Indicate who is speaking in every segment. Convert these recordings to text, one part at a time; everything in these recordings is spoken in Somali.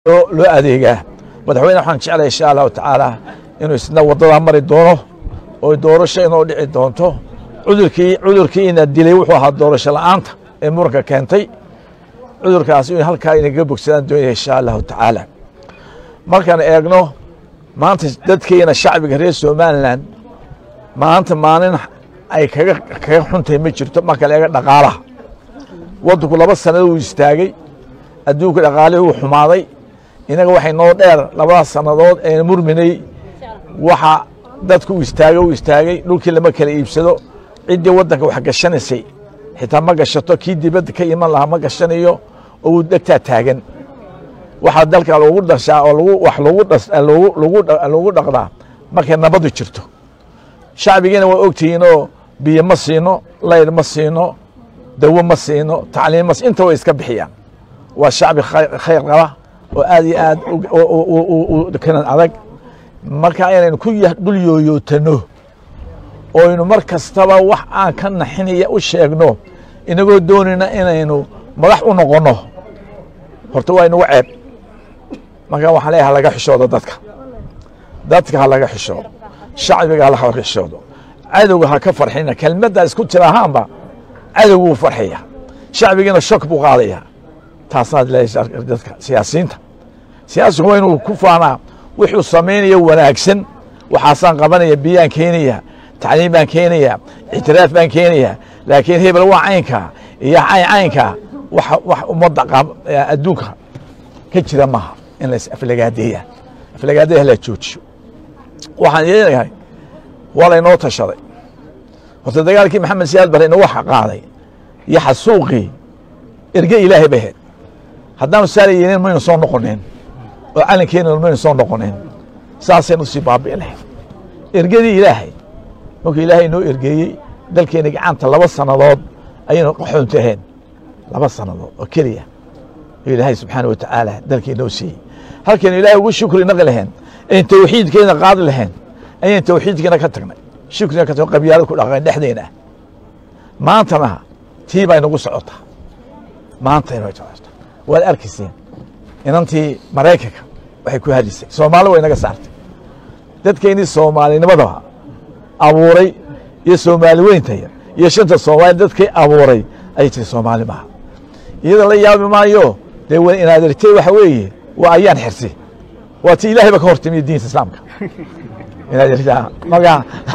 Speaker 1: loo adeegaa madaxweyne waxaan jeclay insha allahu tacaala inuu isna waddadaa mari doono oo doorasho inoo dhici doonto cudurkii cudurkiina dilay wuxuu ahaa doorasho la'aanta ee muranka keentay cudurkaas in halkaa inaga bogsadaan doonaya insha allahu tacaala markaan eegno maanta dadkeena shacbiga reer somalilan maanta maalin ay kaga kaga xuntahay ma jirto marka la eega dhaqaalaha waddanku laba sanado uu istaagay adduunka dhaqaalihii uu xumaaday inaga waxay noo dheer labadaas sannadood ee murminay waxa dadku u istaagay u istaagay dhulkii lama kala iibsado ciddii waddanka wax gashanaysay xitaa ma gashato kii dibadda ka iman lahaa ma gashanayo oo uu dhegtaa taagan waxaa dalka loogu dhashaa oo lagu wax lagu dhas lagu lagu lagu dhaqdaa markay nabadu jirto shacbigiina waa ogtihiinoo biyo ma siino layr ma siino dawo ma siino tacliim ma inta way iska bixiyaan waa shacbi khayr qaba oo aad iyo aad kanan adag marka inaynu ku dhul yooyootano oynu mar kastaba wax aan ka naxinaya u sheegno inagoo doonayna inaynu madax u noqonno horta waa inugu ceeb marka waxaan leeyahay halaga xishoodo dadka dadka ha laga xishoodo shacbiga ha laga xishoodo cadowga ha ka farxina kelmaddaa isku tira ahaanba cadowguu farxaya shacbigiina shok buu qaadaya taasaad leeyahay dadka siyaasiyiinta siyaasigu waa inuu ku faanaa wuxuu samaynaya wanaagsan waxaasaan qabanaya biyaan keenaya tacliim baan keenaya ictiraaf baan keenaya laakiin hebel waa caynka iyo cayn caynka wax wax ummadda adduunka ka jira maaha in la aflagaadeeya aflagaadeeya la joojiyo waxaan yeelahay waa laynoo tashaday horta dagaalkii maxamed siyaad bare inagu qaaday iyo xasuuqii erge ilaahay bay ahayd haddaanu saala yeelin maynu soo noqoneen oo calankeena maynu soo noqoneen saasaynu sii baabi'i lahayd ergadii ilaahay markuu ilaahay noo ergeeyey dalkeena gacanta laba sannadood ayaynu qaxoontaheen laba sannadood oo keliya oo ilaahay subxaana wa tacaala dalkii noo siiyey halkaynu ilaahay ugu shukri naqi lahayn ayn tawxiidkeena qaadi lahayn ayaynu tawxiidkeena ka tagnay shukrina ka tagno qabyaalad ku dhaqayn dhexdeena maantana tii baa inagu socotaa maanta inay socotaa waad arkayseen inantii maraykanka waxay ku hadisay soomaali way naga saartay dadkeennii soomaalinimadaba abuuray iyo soomaali weyntaya iyo shanta soomaali dadkay abuuray ayay tiri soomaali maaha iyada la yaabi maayo dee w inaad artay waxa weeye waa ayaan xirsi waa ti ilahay ba ka hortimiya diinta islaamka inaad artaa marka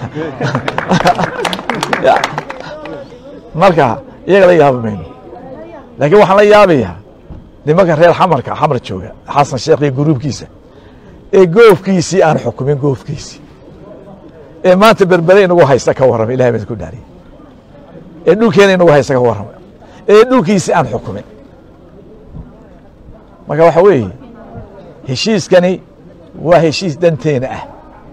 Speaker 1: marka iyaga la yaabi mayno laakiin waxaan la yaabayaa nimanka reer xamarka xamar jooga xasan sheekh iyo guruubkiisa ee goofkiisii aan xukumin goofkiisii ee maanta berbere inagu haysta ka warrama ilahay baa ku dhaariye ee dhulkeena inagu haysta ka warrama ee dhulkiisii aan xukumin marka waxa weeye heshiiskani waa heshiis danteena ah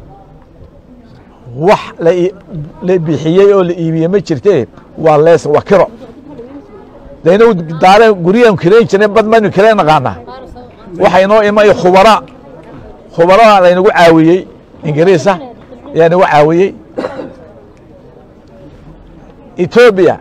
Speaker 1: wax la bixiyey oo la iibiyey ma jirtee waa lees waa kiro de inagu daare guryaanu kirayn jirnay bad maynu kirayn naqaanaa waxa inoo imay khubara khubaraha laynagu caawiyey ingiriisa ayaa nagu caawiyey etoobiya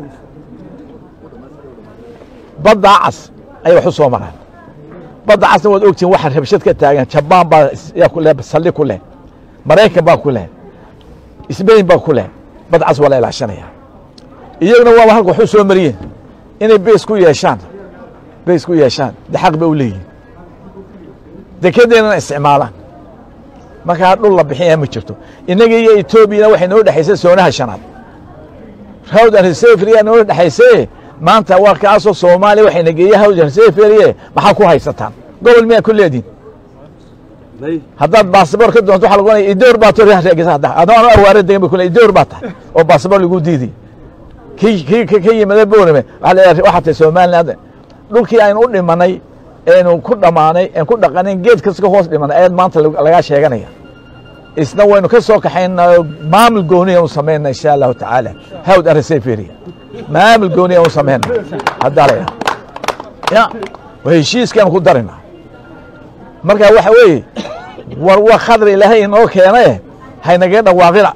Speaker 1: baddaa cas ayay wax u soo maraan badda casna waad ogtihin waxa rabshad ka taagan jabaan baa yaa ku leh saldhig ku leh maraykan baa ku leh sbain baa ku leh bad cas waa la ilaashanaya iyaguna waaba halka wax u soo mariyeen inay beys ku yeeshaan beys ku yeeshaan de xaq ba u leeyihin dekedeennana isticmaalaan markaa dhul la bixinaya ma jirto innaga iyo etoobiyana waxay noo dhexaysay soonaha shanaad hawd and reseferia noo dhexaysaye maanta waa kaasoo soomaaliya waxayna geeya hawd and reseferie maxaa ku haysataan gobol miyaa ku leediin haddaad baasabor ka doonto waxa lagu onaya idoor baa to adoo awaare degan ba ku le idoor baa tahay oo baasabor lagu diiday kii kii ka yimada boorame waxaa tahay somaliland dhulkii aynu u dhimanay aynu ku dhammaanay aan ku dhaqanayn geed kasta ka hoos dhimanay ayaad maanta lagaa sheeganaya isna waynu ka soo kaxayna maamul gooniya u samayna insha allahu tacaala hawd areseferia maamul gooniya u samayna haddaa la ya waa heshiiskaanu ku darina marka waxa weeye war wa khadr ilaahay inoo keene haynaga dhawaaqina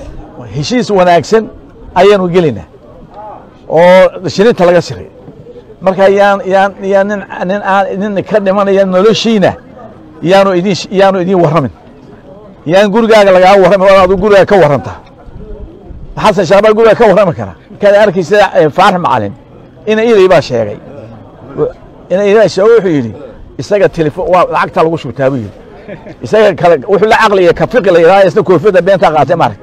Speaker 1: heshiis wanaagsan ayaanu gelinaa oo shirinta laga siray marka yaan yaan yaan nin nin aan nin ka dhimanaya noloshiina yaanu idin yaanu idin warramin yaan gurigaaga lagaa warramin oo adu gurigaa ka warranta xasan shaabaa gurigaa ka warrami kara kaad arkaysa faarax macalin ina ilay baa sheegay ina ilay sheego wuxuu yidhi isaga telefon waa lacagta lagu shubtaa buu yidhi isaga kale wuxuu la caqliya ka fiqi la yidhahda isna koofiyadda beentaa qaatay maarag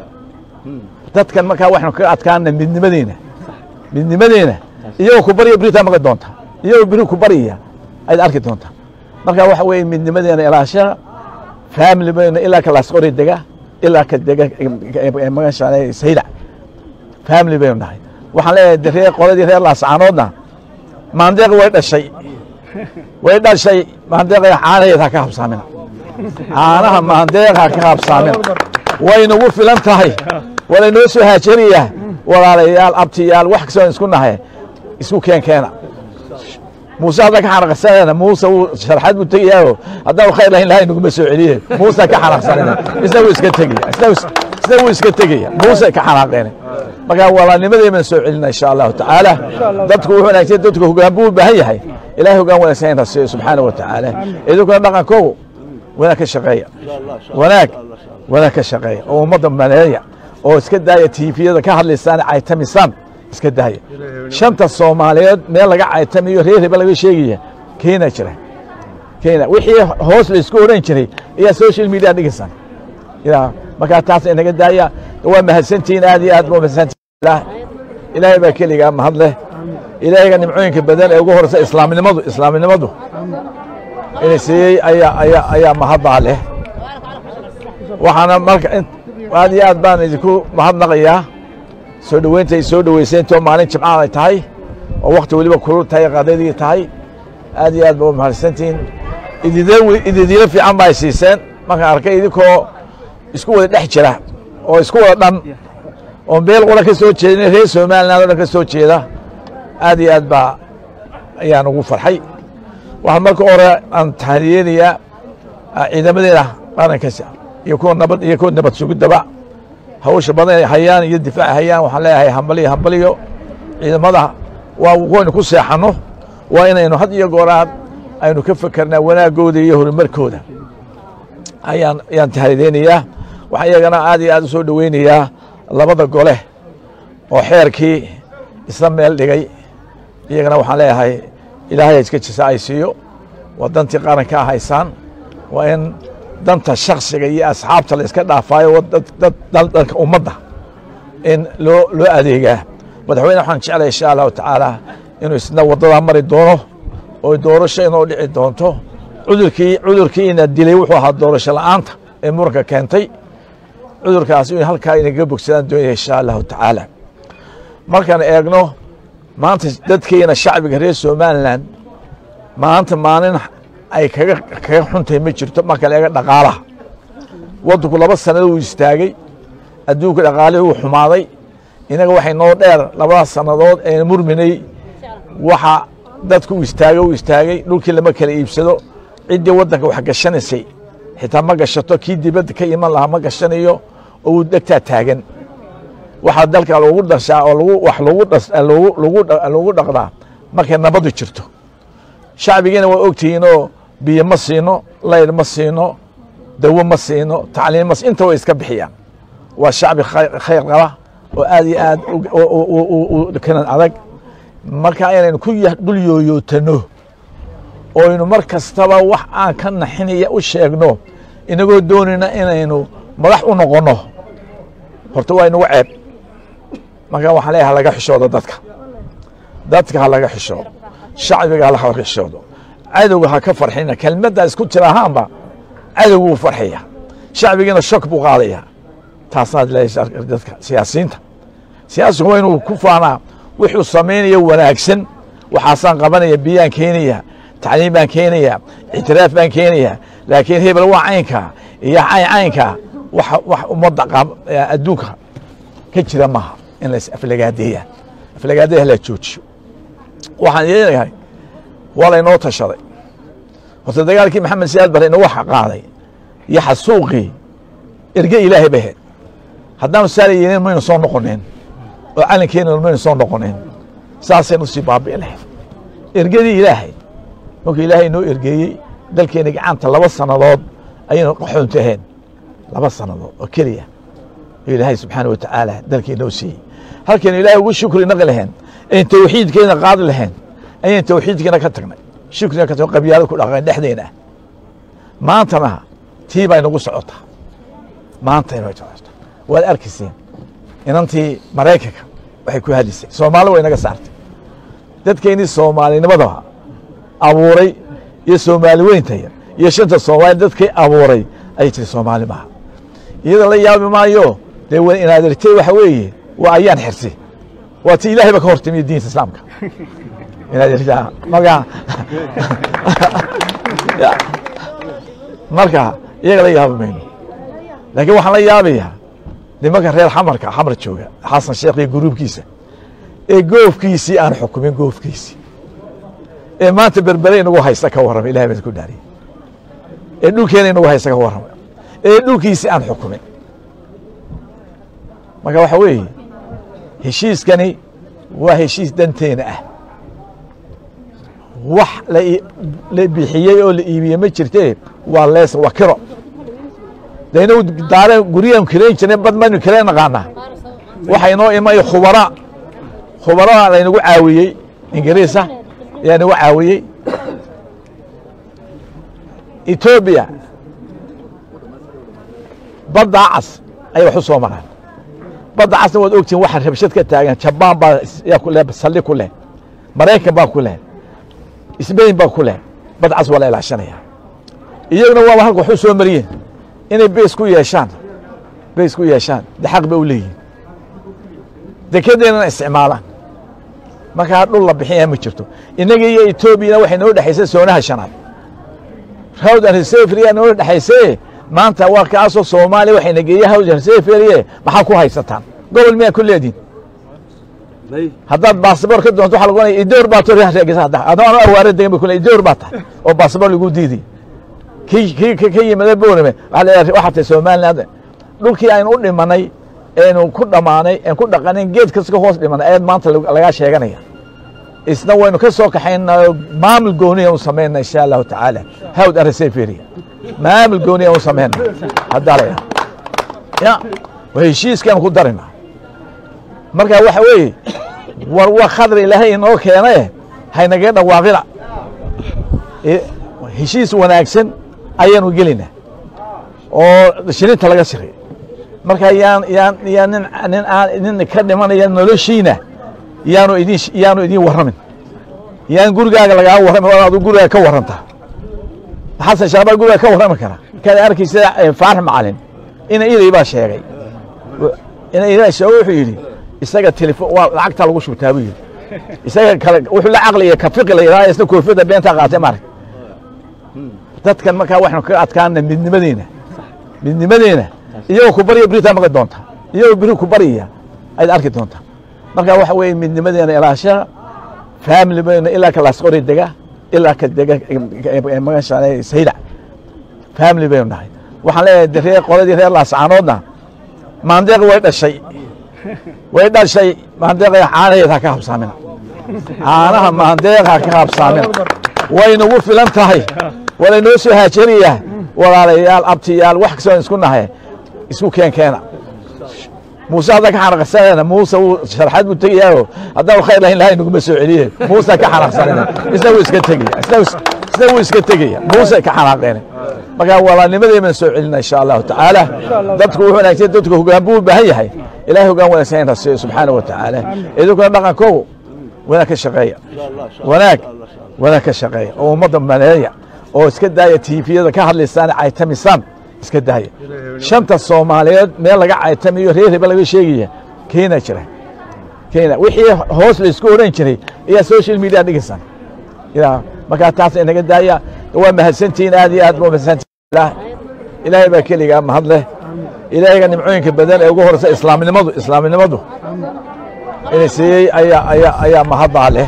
Speaker 1: dadkan markaa waxaynu kaga adkaana midnimadeena midnimadeena iyagoo ku barya beritaa maqli doonta iyagoo beri ku baryaya ayaad arki doontaa marka waxa weeye midnimadeena ilaashada family bayna ilaa ka laasqori dega ilaa ka dega magasha sayda family baynu nahay waxaan leeyahay reer qoladii reer laascaanoodna maandeeq way dhashay way dhashay maandeeqa caanaheed ha ka habsaamina caanaha maandeeq ha ka habsaamina way nagu filan tahay walaynoo soo haajariyaa walaalayaal abtiyaal wax kastoo isku nahay isku keen keena muuse hadda ka xanaqsanayna muuse wuu sharxad buu tegayaaoo haddaan khayr lahayn lahay naguma soo celiye muuse ka xanaqsanayna isna wuu iska tegaya isna wuu iska tegaya muuse ka xanaaqeen marka walaalnimadeeman soo celina insha allahu tacaala dadku wuxuu wanaagsan dadku hogaan buu u baahan yahay ilahay hogaan wanaagsan inta siiyo subxaana wa tacaala idinkuna dhaqankoogu wanaag ka shaqeeya wanaag wanaag ka shaqeeya oo ummadda maleeya oo iska daaya tiifiyada ka hadlaysaan caytamisaan iska daaya shanta soomaaliyeed meel laga caytamiyo reer heba laga sheegaya keena jira keena wixii hoos laysku odhan jiray ayaa social media dhigaysaan ya markaa taas inaga daaya waa mahadsantihiin aad iyo aad ba mahadsantihiin ilaahay baa keligaa mahad leh ilaahayga nimcooyinka badan ee ugu horeysa islaamnimadu islaamnimadu inay siiyey ayaa ayaa ayaa mahadbaa leh waxaana marka aad iyo aad baan idinku mahadnaqayaa soo dhoweynta ay soo dhoweyseentoo maalin jimcaha ay tahay oo wakti weliba kulul tahay qadadii tahay aad iyo aad ba mahadsantihiin ididiilo fiican ba ay siiseen markaan arkay idinkoo isku wada dhex jira oo isku wada dhan oo meel qura ka soo jeedin reer somaliland o dhan ka soo jeeda aad iyo aad baa ayaan ugu farxay waxaan marka hore aan tahriyeynayaa ciidamadeena qarankaas iyo kuwa nabad iyo kuwa nabad sugidaba hawsha badan ay hayaan iyo difaac hayaan waxaan leeyahay hambaliyo hambaliyo ciidamada waa waynu ku seexanno waa inaynu had iyo gooraad aynu ka fekernaa wanaagooda iyo horumarkooda ayaan ayaan tahriyeynayaa waxaa iyagana aad iyo aad u soo dhoweynayaa labada gole oo xeerkii isla meel dhigay iyagana waxaan leeyahay ilaahay iska jisa ay siiyo waa dantii qaranka a haysaan waa in danta shaksiga iyo asxaabta la iska dhaafaayo dalka ummadda in loo loo adeegaa madaxweyne waxaan jeclay insha allahu tacaala inuu isna waddadaa mari doono oo doorasho inoo dhici doonto cudurkii cudurkiina dilay wuxuu ahaa doorasho la'aanta ee muranka keentay cudurkaas in halkaa inaga bogsadaan doonaya insha allahu tacaala markaan eegno maanta dadkeena shacbiga reer somalilan maanta maalin ay kaga kaga xuntahay ma jirto marka la eega dhaqaalaha waddanku laba sanado uu istaagay adduunka dhaqaalihii uu xumaaday inaga waxay noo dheer labadaas sannadood ee murminay waxa dadku u istaagay u istaagay dhulkii lama kala iibsado ciddii waddanka wax gashanaysay xitaa ma gashato kii dibadda ka iman lahaa ma gashanayo oo uu dhegtaa taagan waxaa dalka lagu dhashaa oo lagu wax lagu dhas lagu lagu lagu dhaqdaa markay nabadu jirto shacbigiina waa ogtihiinoo biyo ma siino layr ma siino dawo ma siino tacliim ma inta way iska bixiyaan waa shacbi khayr qaba oo aad iyo aad kanan adag marka inaynu ku dhul yooyootano oynu mar kastaba wax aan ka naxinaya u sheegno inagoo doonayna inaynu madax u noqonno horta waa inagu ceeb marka waxaan leeyahay halaga xishoodo dadka dadka ha laga xishoodo shacbiga ha xishoodo cadowga ha ka farxina kelmaddaa isku jir ahaanba cadowgu wuu farxaya shacbigiina shok buu qaadaya taasaad leeyahay dadka siyaasiyiinta siyaasigu waa inuu ku faanaa wuxuu samaynaya wanaagsan waxaasaan qabanaya biyaan keenaya tacliim baan keenaya ictiraaf baan keenaya laakiin hebel waa caynka iyo cayn caynka wax ummadda adduunka ka jira maaha in la aflagaadeeya aflagaadeeya la joojiyo waxaan yeelahay waa laynoo tashaday horta dagaalkii maxamed siyaad bare inagu qaaday iyo xasuuqii erge ilaahay bay ahayd haddaanu saala yeelin maynu soo noqoneen oo calankeena maynu soo noqoneen saasaynu sii baabi'i lahayd ergadii ilaahay markuu ilaahay noo ergeeyey dalkeena gacanta laba sannadood ayaynu qaxoontaheen laba sannadood oo keliya oo ilaahay subxaana wa tacaala dalkii noo siiyey halkaynu ilaahay ugu shukri naqi lahayn ayn tawxiidkeena qaadi lahayn ayaan tawxiidkeena ka tagnay shukrina ka tagno qabyaalad ku dhaqan dhexdeena maantana tii bay nagu socotaa maanta inay socotaa waad arkayseen inantii maraykanka waxay ku hadlisay soomaali way naga saartay dadkeennii soomaalinimadaba abuuray iyo soomaali weyntaya iyo shanta soomaali dadkay abuuray ayay tiri soomaali maaha iyada la yaabi maayo dee wa inaad irtay waxa weeye waa ayaan xirsi waa ti ilaahay ba ka hortimiyo diinta islaamka inaad irtaa marka marka iyaga la yaabi mayno laakiin waxaan la yaabayaa nimanka reer xamarka xamar jooga xasan sheekh iyo guruubkiisa ee goofkiisii aan xukumin goofkiisii ee maanta berbere inagu haysta ka warrama ilahay baan ku dhaariyey ee dhulkeena inagu haysta ka warrama ee dhulkiisii aan xukumin marka waxa weeye heshiiskani waa heshiis danteena ah wax la bixiyey oo la iibiyey ma jirtee waa lees waa kiro de inagu daare guryahan kirayn jirnay bad maynu kireen naqaanaa waxa inoo imay khubara khubaraha laynagu caawiyey ingiriisa ayaa nagu caawiyey etoobiya baddaa cas ayay wax u soo maraan badda casna waad ogtihin waxa rabshad ka taagan jabaan baa yaa ku leh saldhig ku leh maraykan baa ku leh sbain baa ku leh bad cas waa la ilaashanaya iyaguna waaba halka wax u soo mariyeen inay beys ku yeeshaan beys ku yeeshaan de xaq ba u leeyihin dekedeennana isticmaalaan markaa dhul la bixinaya ma jirto innaga iyo etoobiyana waxay noo dhexaysay soonaha shanaad hawd and reseferia noo dhexaysay maanta waa kaasoo soomaaliya waxayna geeyey hawd and reseferie maxaa ku haysataan gobol miyaa ku leediin haddaad baasabor ka doonto waxa lagu ohanaya idoor baa to reegisa hadda adoo ano awaare degan ba kule idoor baa tahay oo baasabor lagu diiday kii kii ka yimada boorame waxa la waxaa tahay somaliland dhulkii aynu u dhimanay eenu ku dhammaanay en ku dhaqanayn geed kasta ka hoos dhimanay ayaad maanta lagaa sheeganaya isna waynu ka soo kaxayna maamul gooniya u samayna insha allahu tacaala hawd areseferia maamul gooniya u samayna haddaa la ya waa heshiiskaanu ku darina marka waxa weeye war wa khadr ilaahay inoo keene haynagaga dhawaaqina heshiis wanaagsan ayaanu gelina oo shirinta laga siray marka yaan yaan yaan nin nin aan nin ka dhimanaya noloshiina yaanu idin yaanu idin warramin yaan gurigaaga lagaa warramin oo adu gurigaaga ka warranta xasan shaabaa guriga ka warrami kara kada arkaysa faarax macalin ina ilay baa sheegay ina ilay sheego wuxuu yidhi isaga telefon waa lacagta lagu shubtaa buu yidhi isaga kale wuxuu la caqliya ka fiqi la yidhaha isna koofiyadda beentaa qaatay maarag dadkan markaa waxaynu kaga adkaana midnimadeena midnimadeena iyagoo ku barya beritaa maqli doonta iyagoo beri ku baryaya ayaad arki doontaa marka waxa weeye midnimadeena ilaashaa family bayna ilaa ka laasqori dega ilaa ka dega magasha saydac family baynu nahay waxaan leeyahay reer qoladii reer laascaanoodna maandeeq way dhashay way dhashay maandeeqa caanaheeda ha ka habsaamina caanaha maandeeqa ha ka habsaamina way nagu filan tahay walaynoo soo haajariyaa walaalayaal abtiyaal wax kastoo isku nahay isku keen keena muuse hadda ka xanaqsanayna muuse wuu sharxaad buu tegayaayo haddaan khayr lahayn lahay naguma soo celiye muuse ka xanaqsanayna isna wuu iska tegaya isna isna wuu iska tegaya muuse ka xanaaqeen marka walaalnimadeena soo celina insha allahu tacaala dadku wuxuu wanaagsan dadku hoggaan buu u baahan yahay ilaahay hoggaan wanaagsan in rasiyo subxaana wa tacaala idinkuna dhaqankoogu wanaag ka shaqeeya wanaag wanaag ka shaqeeya oo ummadda maleeya oo iska daaya tiifiyada ka hadlaysaan caytamisaan iska daaya shanta soomaaliyeed meel laga caytamiyo reer heba laga sheegaya kenya jira kenya wixii hoos laysku odhan jiray ayaa social media dhigaysaan ya markaa taas inaga daaya waa mahadsantihiin aad iyo aad ba mahadsantihiin ilaahay baa keligaa mahad leh ilaahayga nimcooyinka badan ee ugu horeysa islaamnimadu islaamnimadu ina siiyey ayaa ayaa ayaa mahaddaa leh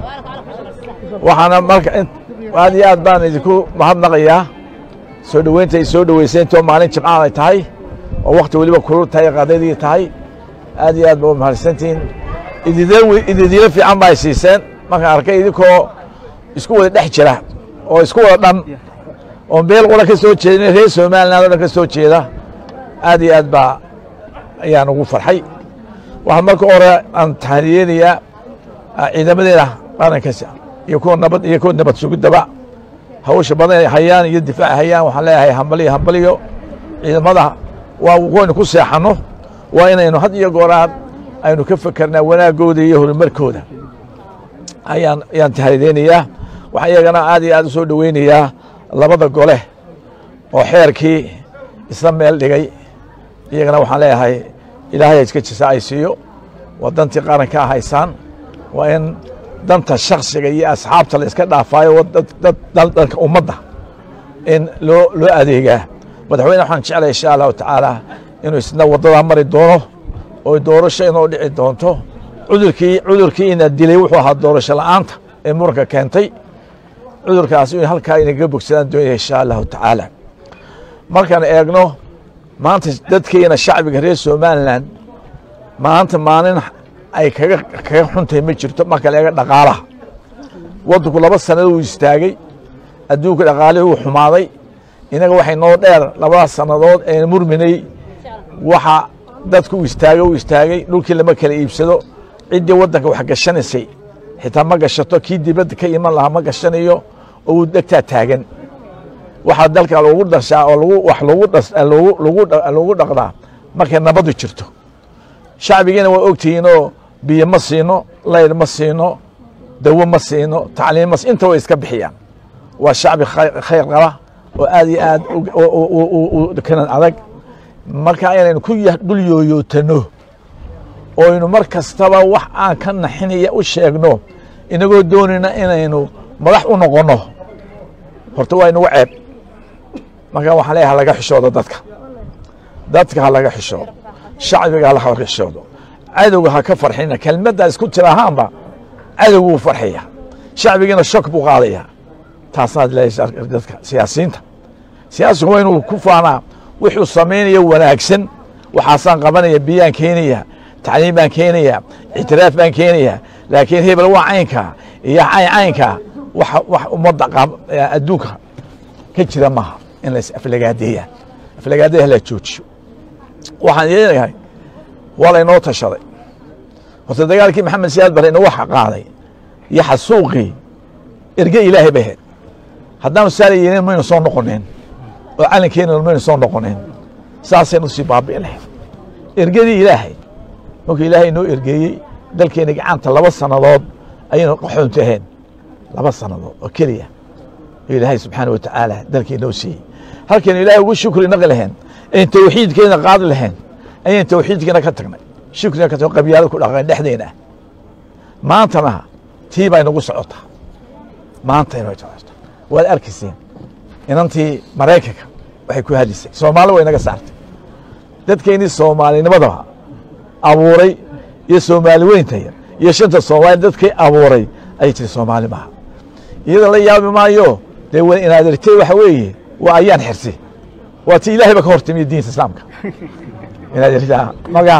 Speaker 1: waxaana marka aad iyo aad baan idinku mahadnaqayaa soo dhoweynta ay soo dhoweyseentoo maalin jimcaan ay tahay oo wakti weliba kulul tahay qadadii tahay aad iyo aad ba u mahadsantihiin ididiilo fiican ba ay siiseen markaan arkay idinkoo isku wada dhex jira oo isku wada dhan oo meel qura ka soo jeedin reer somaliland o dhan ka soo jeeda aad iyo aad baa ayaan ugu farxay waxaan marka hore aan tahaniyeynayaa ciidamadeena qarankaas iyo kuwa nabad iyo kuwa nabad sugidaba hawsha badan ay hayaan iyo difaac hayaan waxaan leeyahay hambaliyo hambaliyo ciidamada waa waynu ku seexanno waa inaynu had iyo gooraan aynu ka fekernaa wanaagooda iyo horumarkooda ayaan ayaan tahaniyeynayaa waxaan iyagana aad iyo aad u soo dhoweynayaa labada gole oo xeerkii isla meel dhigay iyagana waxaan leeyahay ilaahay iska jisa ay siiyo waa dantii qaranka a haysaan waa in danta shaksiga iyo asxaabta la iska dhaafaayo dalka ummadda in loo loo adeegaa madaxweyne waxaan jeclay insha allahu tacaala inuu isna waddadaa mari doono oo doorasho inoo dhici doonto cudurkii cudurkii ina dilay wuxuu ahaa doorasho la'aanta ee muranka keentay cudurkaas in halkaa inaga bogsadaan doonaya insha allahu tacaala markaan eegno maanta dadkeena shacbiga reer somalilan maanta maalin ay kaga kaga xuntahay ma jirto marka la eega dhaqaalaha waddanku laba sanado uu istaagay adduunka dhaqaalihii uu xumaaday inaga waxay noo dheer labadaas sannadood ee murminay waxa dadku u istaagay u istaagay dhulkii lama kala iibsado ciddii waddanka wax gashanaysay xitaa ma gashato kii dibadda ka iman lahaa ma gashanayo oo uu dhegtaa taagan waxaa dalka lagu dhashaa oo lagu wax lagu dhas lagu lagu lagu dhaqdaa markay nabadu jirto shacbigiina waa ogtihiinoo biyo ma siino layr ma siino dawo ma siino tacliim ma inta way iska bixiyaan waa shacbi khayr qaba oo aad iyo aad kanan adag marka inaynu ku dhul yooyootano oynu mar kastaba wax aan ka naxinaya u sheegno inagoo doonayna inaynu madax u noqonno horta waa inugu ceeb marka waxaan leeyahay halaga xishoodo dadka dadka ha laga xishoodo shacbiga ha laga xishoodo cadowga ha ka farxina kelmaddaa isku tira ahaanba cadowguu farxaya shacbigiina shok buu qaadaya taasaad leeyahay dadka siyaasiyiinta siyaasigu waa inuu ku faanaa wuxuu samaynaya wanaagsan waxaasaan qabanaya biyaan keenaya tacliim baan keenaya ictiraaf baan keenaya laakiin hebel waa caynka iyo cayn caynka wax ummadda adduunka ka jira maaha in la aflagaadeeya aflagaadeeya la joojiyo waxaan yeelahay waa laynoo tashaday horta dagaalkii maxamed siyaad bare inagu qaaday iyo xasuuqii erge ilaahay bay ahayd haddaanu saala yeelin maynu soo noqoneen oo calankeena maynu soo noqoneen saasaynu sii baabi'i lahayd ergadii ilaahay markuu ilaahay noo ergeeyey dalkeena gacanta laba sannadood ayaynu qaxoontaheen laba sannadood oo keliya oo ilaahay subxaana wa tacaala dalkii noo siiyey halkaynu ilaahay ugu shukri naqi lahayn ayn tawxiidkeena qaadi lahayn ayaan tawxiidkeena ka tagnay shukrina ka tagno qabyaalad ku dhaqan dhexdeena maantana tii baa inagu socotaa maanta inay socotaa waad arkayseen inantii maraykanka waxay ku hadlisay soomaali way naga saartay dadkeennii soomaalinimadaba abuuray iyo soomaali weyntaya iyo shanta soomaali dadkay abuuray ayay tiri soomaali maaha iyada la yaabi maayo dee w inaad artay waxa weeye waa ayaan xirsi waa ti ilahay ba ka hortimiya diinta islaamka inaad artaa marka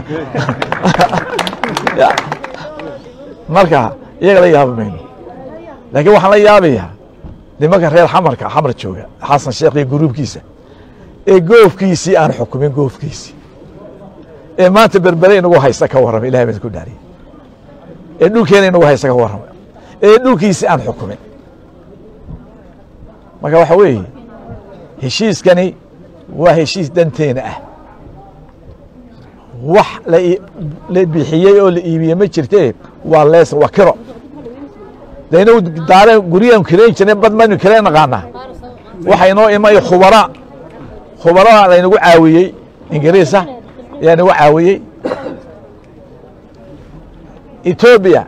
Speaker 1: marka iyaga la yaabi mayno laakiin waxaan la yaabayaa nimanka reer xamarka xamar jooga xasan sheekh iyo guruubkiisa ee goofkiisii aan xukumin goofkiisii ee maanta berbere inagu haysta ka warrama ilahay baan ku dhaariye ee dhulkeena inagu haysta ka warrama ee dhulkiisii aan xukumin marka waxa weeye heshiiskani waa heshiis danteena ah wax la bixiyey oo la iibiyey ma jirtee waa lees waa kiro de inagu daare guryahan kirayn jirnay bad maynu kirayn naqaanaa waxa inoo imay khubara khubarada laynagu caawiyey ingiriisa ayaa nagu caawiyey etoobiya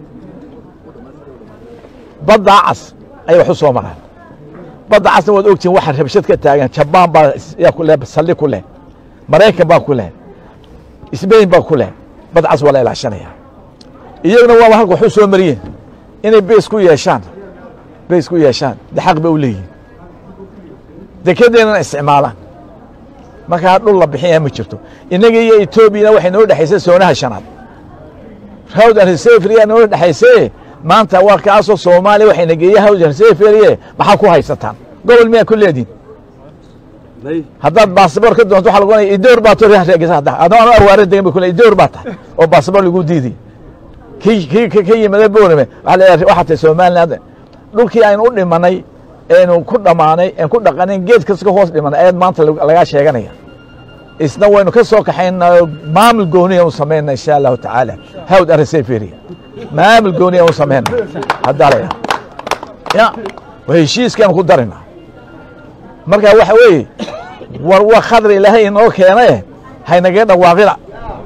Speaker 1: baddaa cas ayay wax u soo maraan badda casna waad ogtihin waxa rabshad ka taagan jabaan baa yaa ku leh saldhig ku leh maraykan baa ku leh sbain baa ku leh bad cas waa la ilaashanaya iyaguna waaba halka wax u soo mariyeen inay beys ku yeeshaan beys ku yeeshaan de xaq ba u leeyihin dekedeennana isticmaalaan markaa dhul la bixinaya ma jirto innaga iyo etoobiyana waxay noo dhexaysay soonaha shanaad rawd and reseferyaa noo dhexaysee maanta waa kaasoo soomaaliya waxayna geeya hawjan seferiye maxaa ku haysataan gobol miyaa ku leediin haddaad baasabor ka doonto waxa lagu ohanaya idoor baa to reegisa hadda adoo aan arwaare degan ba kule idoor baa tahay oo baasabor lagu diiday kii kii ka yimada boorame waxa leeyahay waxaa tahay somaliland dhulkii aynu u dhimanay eenu ku dhammaanay een ku dhaqanayn geed kasta ka hoos dhimanay ayaad maanta lagaa sheeganaya isna waynu ka soo kaxaynaa maamul gooniya u samayna insha allahu tacaala hawd ariseferiya maamul gooniya u samayna haddaa la ya waa heshiiskaanu ku darina marka waxa weeye war wa khadr ilaahay inoo keene haynagaga dhawaaqina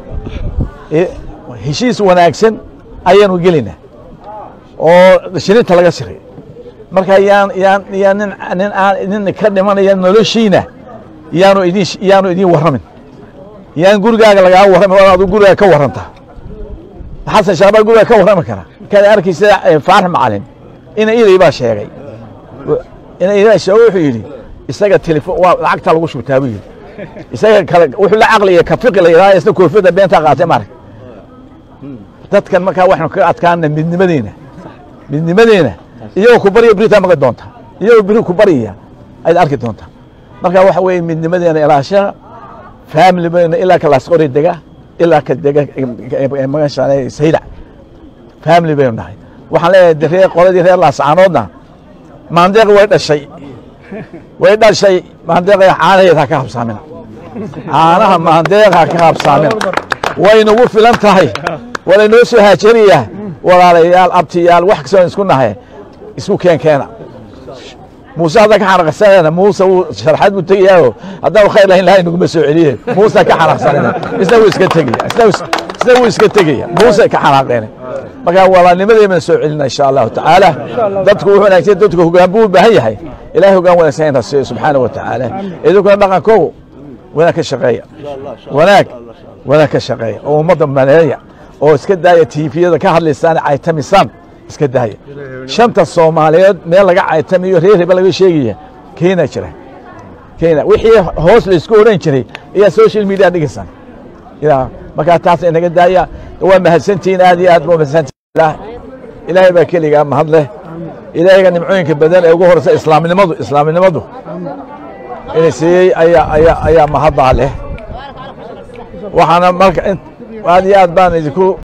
Speaker 1: heshiis wanaagsan ayaanu gelina oo shirinta laga siray marka yaan yaan yaan nin nin aan nin ka dhimanaya noloshiina yaanu idin yaanu idin warramin yaan gurigaaga lagaa warramin oo adu gurigaa ka warranta xasan shaabaa gurigaa ka warrami kara kada arkaysa faarax macalin ina iday baa sheegay ina iday sheegay wuxuu yidhi isaga telefon waa lacagta lagu shubtaa buu yidhi isaga kale wuxuu la caqliya ka fiqi la yidhahda isna koofiyadda beentaa qaatay maarag dadkan markaa waxaynu kaga adkaana midnimadeena midnimadeena iyagoo ku barya beritaa maqli doonta iyagoo beri ku baryaya ayaad arki doontaa marka waxa weeye midnimadeena ilaashaa family bayna ilaa ka laasqori dega ilaa ka dega magasha saydac family baynu nahay waxaan leeyahay reer qoladii reer laascaanoodna maandeeq way dhashay way dhashay maandeeqa caanaheeda ha ka habsaamina caanaha maandeeq ha ka habsaamina way nagu filan tahay walaynoo soo haajariyaa walaalayaal abtiyaal wax kastoon isku nahay isku keen keena muuse hadda ka xanaqsanayna muuse wuu sharxad buu tegayaaoo haddaan khayr lahayn lahay naguma soo celiye muuse ka xanaqsanayna isna wuu iska tegaya isna wuu iska tegaya muuse ka xanaaqeen marka walaalnimadeemana soo celina insha allahu tacaala dadku wuxuu wanaagsan dadku hoggaan buu u baahan yahay ilahay hoggaan wanaagsan inta siiyo subxaana wa tacaala idinkuna dhaqankoogu wanaag ka shaqeeya wanaag wanaag ka shaqeeya oo ummadda maleeya oo iska daaya tiifiyada ka hadlaysaan caytamisaan iska daaya shanta soomaaliyeed meel laga caytamiyo reer heba laga sheegaya kenya jira kenya wixii hoos laysku odhan jiray ayaa social media dhigaysaan ya markaa taas inaga daaya waa mahadsantihiin aad iyo aad ba mahadsantihin ilaahay baa keligaa mahad leh ilaahayga nimcooyinka badan ee ugu horeysa islaamnimadu islaamnimadu inay siiyey ayaa ayaa ayaa mahaddaa leh waxaana marka aad iyo aad baan idinku